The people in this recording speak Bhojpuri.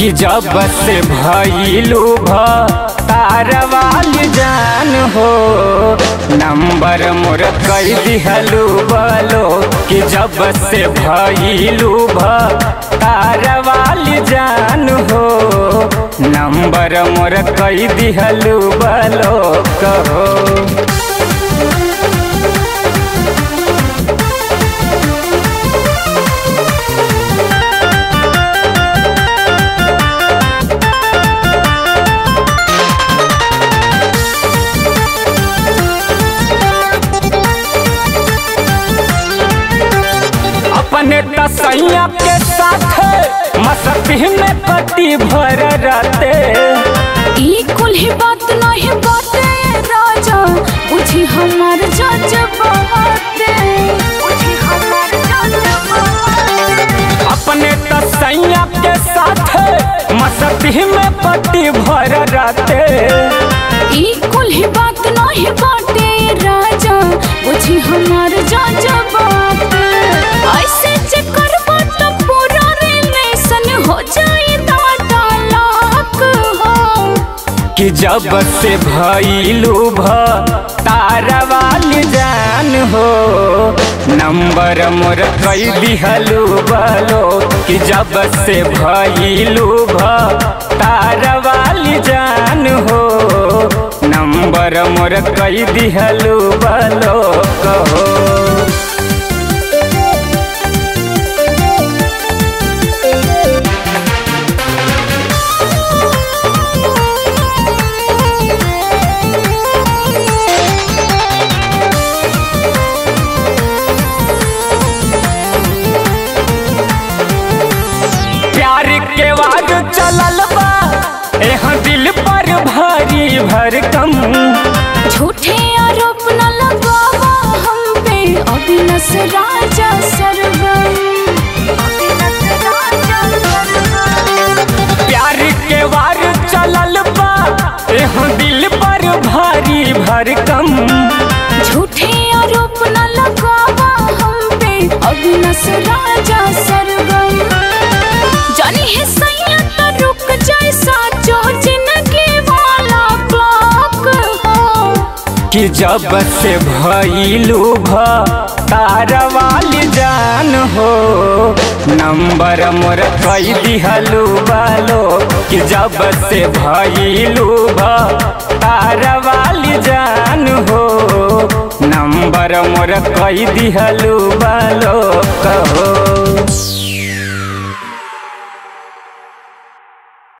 कि जब से भइलू भ तारवाली जान हो नंबर मोर कई दिहलू बलो कि जब से भइलू भ तारवाली जान हो नंबर मोर कई दिहलू बलो कहो अपने तसैया के साथ मस्ती में पति भर रहते ई कुल ही बात नहीं बाटे राजा बुझी हमार जज बाटे बुझी हमार जज बाटे अपने तसैया के साथ मस्ती में पति भर रहते ई कुल ही बात नहीं बाटे राजा बुझी हमार जज बाटे ऐसे जे करबो तो पूरा रिलेशन हो जाई दादा लाख हो कि जब से भइलू भ तारवाली जान हो नंबर मोर कई दिहलू बलो कि जब से भइलू भ तारवाली जान हो नंबर मोर कई दिहलू बलो कहो प्यार के वाग चलल बा एह दिल पर भारी भरकम झूठे आरोप न लगावा हम पे अविनाश राजा सरगम अविनाश राजा सरगम प्यार के वार चलल बा एह दिल पर भारी भरकम झूठे आरोप न लगावा हम पे अविनाश राजा सरगम जानी है सैया तो रुक जाए साचो जिंदगी वाला क्लॉक हो कि जब से भइलू भ तारवाली जान हो नंबर मोर कई दिहलू बालो कि जब से भइलू भ तारवाली जान हो नंबर मोर कई दिहलू बालो कहो